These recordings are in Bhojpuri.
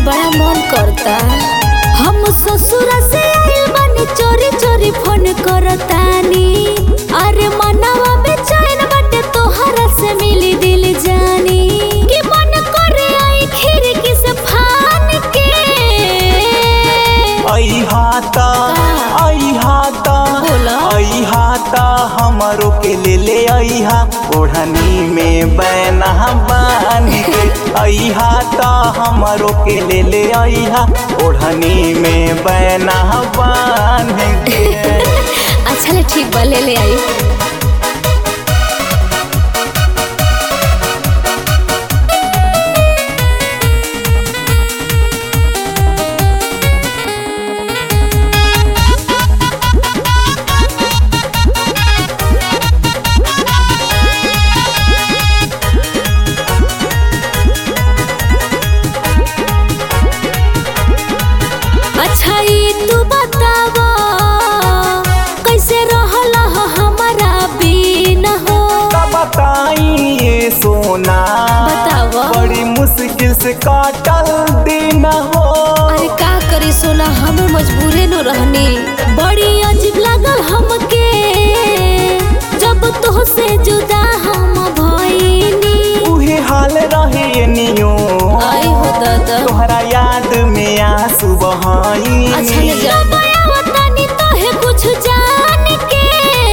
बड़ा मन करता हम ससुर से आइल बानी चोरी चोरी फोन करतानी अरे मनवा बेचैन बाटे तोहरा से मिली दिल जानी कि मन करे आई खिड़की से फान के आई हाता आई हाता बोला। आई हाता हमरो के ले ले आई हा ओढ़नी में बैना बान के आई हाता हमरो के ले ले आई हा ओढ़नी में बैना बान के अच्छा ले ठीक बा ले ले आई अच्छा ई तू बतावा कैसे रहला हो हमारा बिन हो का बताई ये सोना बतावा। बड़ी मुश्किल से काटल दिन हो अरे का करी सोना हम मजबूरे न रहनी बड़ी अजीब लागल हमके जब तो से जुदा हम भइनी उहे हाल रहे नियो आई हो दादा तोहरा याद में आंसू बहाई अच्छा ले जा बतानी तो है कुछ जान के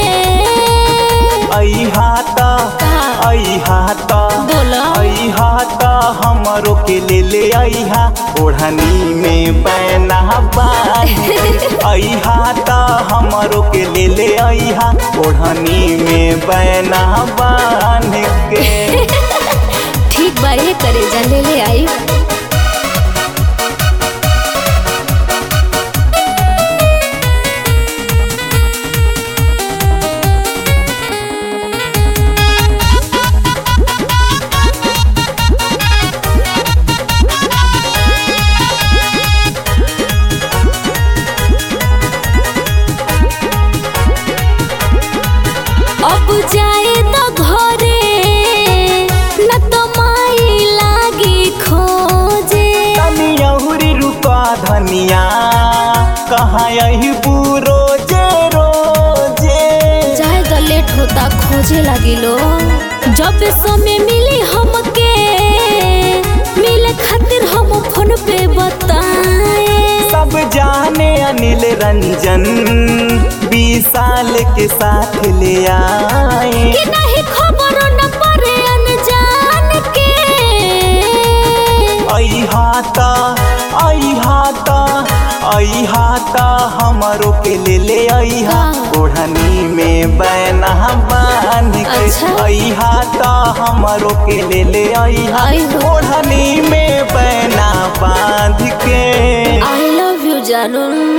आई हाता का? आई हाता बोला आई हाता हमरो के ले ले आई हा ओढ़नी में बैना बान के। आई हाता हमरो के ले ले आई हा ओढ़नी में बैना बान के ठीक बा ये करे जा ले ले आई अब जाए तो घरे न तो माई लागी खोजे तनी अहुरी रुका धनिया कहाँ यही रोजे रोजे चाहे तो लेट होता खोजे लगी लो जब समय मिली हमके मिले खातिर हम फोन पे बताए सब जाने अनिल रंजन बीस साल के साथ ले आए कि नहीं खबर न पड़े अनजान के आई हाथा आई हाथा आई हाथा हमरो के ले ले आई हा हाँ। ओढ़नी में बैना बांध के अच्छा। आई हाथा हमरो के ले ले आई हा आई हो। ओढ़नी में बैना बांध के आई लव यू जानू